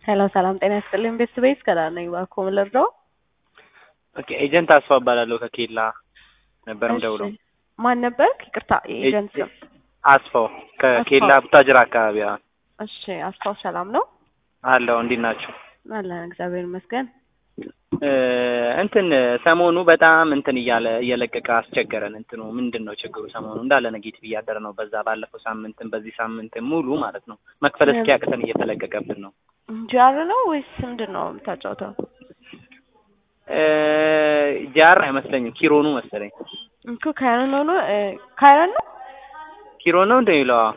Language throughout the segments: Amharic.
ሄሎ ሰላም ጤና ይስጥልኝ ቤተሰቤት ከዳር ነኝ እባክዎ ምን ልርዳው? ኦኬ ኤጀንት አስፋው እባላለሁ ከኬላ ነበር የምደውለው። እሺ ማን ነበር? ይቅርታ ኤጀንት ስም። አስፋው ከኬላ አስፋው። ቡታጅራ አካባቢ አዎ። እሺ አስፋው ሰላም ነው? አለው እንዴት ናቸው? አለን እግዚአብሔር ይመስገን። እ እንትን ሰሞኑ በጣም እንትን እያለ እየለቀቀ አስቸገረን። እንትኑ ምንድን ነው ችግሩ? ሰሞኑ እንዳለ ኔጌቲቭ እያደረ ነው። በዛ ባለፈው ሳምንትም በዚህ ሳምንትም ሙሉ ማለት ነው መክፈል እስኪያቅተን እየተለቀቀብን ነው። ጃር ነው ወይስ ምንድን ነው የምታጫውተው? እ ጃር አይመስለኝም ኪሮኑ መሰለኝ። እኮ ካይረን ሆኖ እ ካይረን ነው? ኪሮ ነው እንደሚለው አዎ።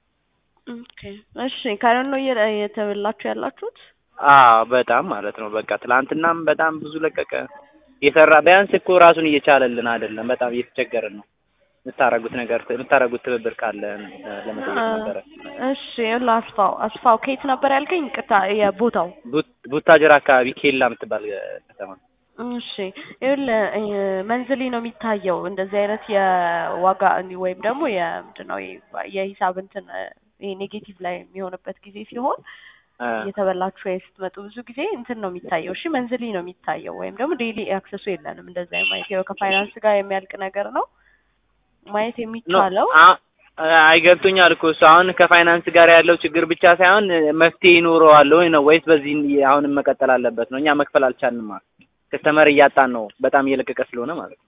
ኦኬ እሺ ካይረን ነው እየ- እየተበላችሁ ያላችሁት? አዎ በጣም ማለት ነው። በቃ ትላንትናም በጣም ብዙ ለቀቀ። የሰራ ቢያንስ እኮ ራሱን እየቻለልን አይደለም። በጣም እየተቸገርን ነው። የምታረጉት ነገር የምታረጉት ትብብር ካለ እ ለመጠየቅ ነበረ። እሺ ይኸውልህ አስፋው አስፋው ከየት ነበር ያልከኝ? ይቅርታ የቦታው ቡት- ቡታጅራ አካባቢ ኬላ የምትባል እ ከተማ እሺ ይኸውልህ እ መንዝሊ ነው የሚታየው እንደዚህ አይነት የዋጋ እንዲ- ወይም ደግሞ የምንድን ነው ይሄ የሂሳብ እንትን እ ይሄ ኔጌቲቭ ላይ የሚሆንበት ጊዜ ሲሆን እ እየተበላችሁ ወይ ስትመጡ ብዙ ጊዜ እንትን ነው የሚታየው። እሺ መንዝሊ ነው የሚታየው ወይም ደግሞ ዴይሊ አክሰሱ የለንም እንደዛ ማየት ያው ከፋይናንስ ጋር የሚያልቅ ነገር ነው ማየት ኖ የሚቻለው አ- አይገብቶኛል እኮ እሱ አሁን ከፋይናንስ ጋር ያለው ችግር ብቻ ሳይሆን እ መፍትሄ ይኖረዋል ወይ ነው ወይስ በዚህ አሁንም መቀጠል አለበት ነው? እኛ መክፈል አልቻልንም ማለት ከስተመር እያጣን ነው በጣም እየለቀቀ ስለሆነ ማለት ነው።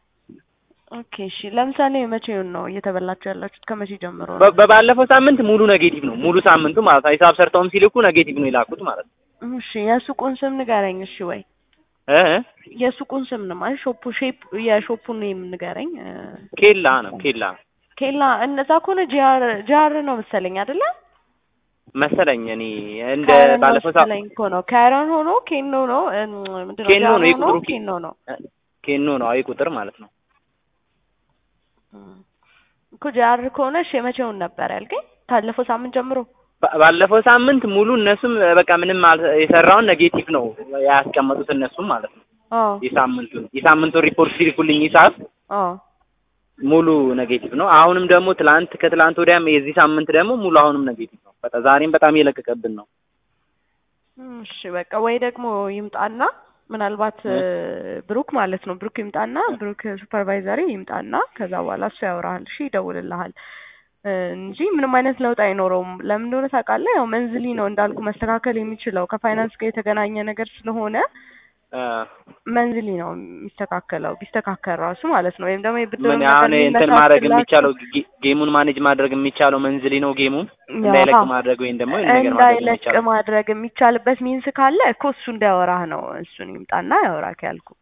ኦኬ እሺ ለምሳሌ መቼውን ነው እየተበላችሁ ያላችሁት ከመቼ ጀምሮ ነው? በ- በባለፈው ሳምንት ሙሉ ኔጌቲቭ ነው ሙሉ ሳምንቱ ማለት ነው። ሂሳብ ሰርተውም ሲልኩ ኔጌቲቭ ነው የላኩት ማለት ነው። እሺ የሱቁን ስም ንገረኝ እሺ ወይ እ የሱቁን ስም ነው ማለት ሾፑ ሼፕ የሾፑን ኔም ንገረኝ እ ኬላ ነው ኬላ ኬላ እነዛ ከሆነ ጂአር ጂአር ነው መሰለኝ አይደለ? መሰለኝ እኔ እንደ ካይረን ነው ባለፈው ሳ መሰለኝ እኮ ነው ካይረን ሆኖ ኬኖ ነው እ ምንድን ነው ኬኖ ጂአር ነው ሆኖ የቁጥሩ ኬ- ኬኖ ነው ኬኖ ነው አይ ቁጥር ማለት ነው። እም። እኮ ጂአር ከሆነ እሺ የመቼውን ነበር ያልከኝ? ካለፈው ሳምንት ጀምሮ ባ- ባለፈው ሳምንት ሙሉ እነሱም በቃ ምንም አል- የሰራውን ኔጌቲቭ ነው ያስቀመጡት እነሱም ማለት ነው። አዎ የሳምንቱን የሳምንቱን ሪፖርት ሲልኩልኝ ሂሳብ አዎ ሙሉ ኔጌቲቭ ነው። አሁንም ደግሞ ትላንት ከትላንት ወዲያም የዚህ ሳምንት ደግሞ ሙሉ አሁንም ኔጌቲቭ ነው። በቃ ዛሬም በጣም እየለቀቀብን ነው። እሺ በቃ ወይ ደግሞ ይምጣና ምናልባት እ ብሩክ ማለት ነው ብሩክ ይምጣና ብሩክ ሱፐርቫይዘሪ ይምጣና ከዛ በኋላ እሱ ያወራሃል። እሺ ይደውልልሃል እ እንጂ ምንም አይነት ለውጥ አይኖረውም። ለምን እንደሆነ ታውቃለህ? ያው መንዝሊ ነው እንዳልኩ መስተካከል የሚችለው ከፋይናንስ ጋር የተገናኘ ነገር ስለሆነ እ መንዝሊ ነው የሚስተካከለው ቢስተካከል ራሱ ማለት ነው። ወይም ደግሞ የብድር ምን አሁን እንትን ማድረግ የሚቻለው ጌ- ጌሙን ማኔጅ ማድረግ የሚቻለው መንዝሊ ነው። ጌሙን እንዳይለቅ ማድረግ ወይም ደግሞ ይሄን ነገር ማድረግ እንዳይለቅ የሚቻለው ማድረግ የሚቻልበት ሚንስ ካለ እኮ እሱ እንዲያወራህ ነው። እሱን ይምጣና ያወራክ ያልኩክ።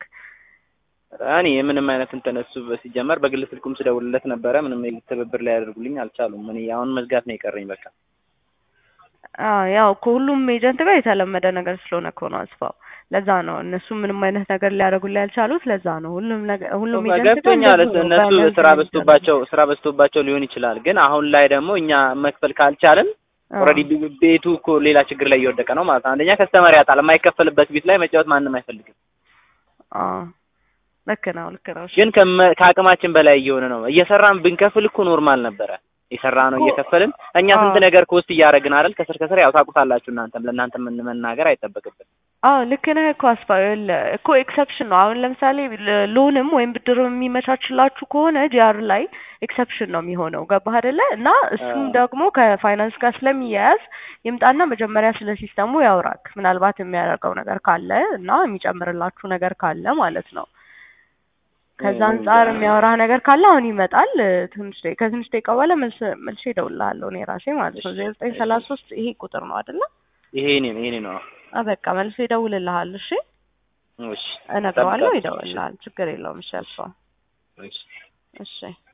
እኔ ምንም አይነት እንትን እሱ ሲጀመር በግል ስልኩም ስደውልለት ነበረ። ምንም ትብብር ላይ ያደርጉልኝ አልቻሉም። እኔ አሁን መዝጋት ነው የቀረኝ በቃ። አዎ ያው ከሁሉም ኤጀንት ጋር የተለመደ ነገር ስለሆነ እኮ ነው አስፋው። ለዛ ነው እነሱ ምንም አይነት ነገር ሊያደርጉልህ ያልቻሉት። ለዛ ነው ሁሉም ነገር ሁሉም ኤጀንት ጋር ገብቶኛል። እንደዚሁ ነው። እነሱ በመንዝሊ ስራ ነው በዝቶባቸው ስራ በዝቶባቸው ሊሆን ይችላል። ግን አሁን ላይ ደግሞ እኛ መክፈል ካልቻልን አዎ። ኦልሬዲ ቤቱ እኮ ሌላ ችግር ላይ እየወደቀ ነው ማለት ነው። አንደኛ ከስተመር ያጣል። የማይከፈልበት ቤት ላይ መጫወት ማንም አይፈልግም። አዎ ልክ ነው ልክ ነው። እሺ ግን ከመ- ከአቅማችን በላይ እየሆነ ነው። እየሰራን ብንከፍል እኮ ኖርማል ነበረ። የሰራ ነው እኮ- እየከፈልን እኛ አዎ። ስንት ነገር ኮስት እያደረግን አይደል? ከስር ከስር ያው ታውቁታላችሁ እናንተም ለእናንተ ምን መናገር አይጠበቅብን። አዎ ልክ ነህ እኮ አስፋው። ይኸውልህ እኮ ኤክሰፕሽን ነው። አሁን ለምሳሌ ለ- ሎንም ወይም ብድር የሚመቻችላችሁ ከሆነ ጂአር ላይ ኤክሰፕሽን ነው የሚሆነው። ገባህ አይደለ? እና እሱም አዎ። ደግሞ ከፋይናንስ ጋር ስለሚያያዝ ይምጣና መጀመሪያ ስለ ሲስተሙ ያውራክ። ምናልባት የሚያደርገው ነገር ካለ እና የሚጨምርላችሁ ነገር ካለ ማለት ነው። ከዛ እ- አንጻር የሚያወራህ ነገር ካለ አሁን ይመጣል። ትንሽ ደቂቃ ከትንሽ ደቂቃ በኋላ መልስ መልሼ እደውልልሃለሁ እኔ ራሴ ማለት ነው። ዜሮ ዘጠኝ ሰላሳ ሶስት ይሄ ቁጥር ነው አይደለ? ይሄ እኔ ነው ይሄ ነው። አ በቃ መልሶ ይደውልልሃል። እሺ እሺ እነግረዋለሁ፣ ጠብቃለሁ። ይደውልልሃል። ችግር የለውም። እሺ አልፈው። እሺ እሺ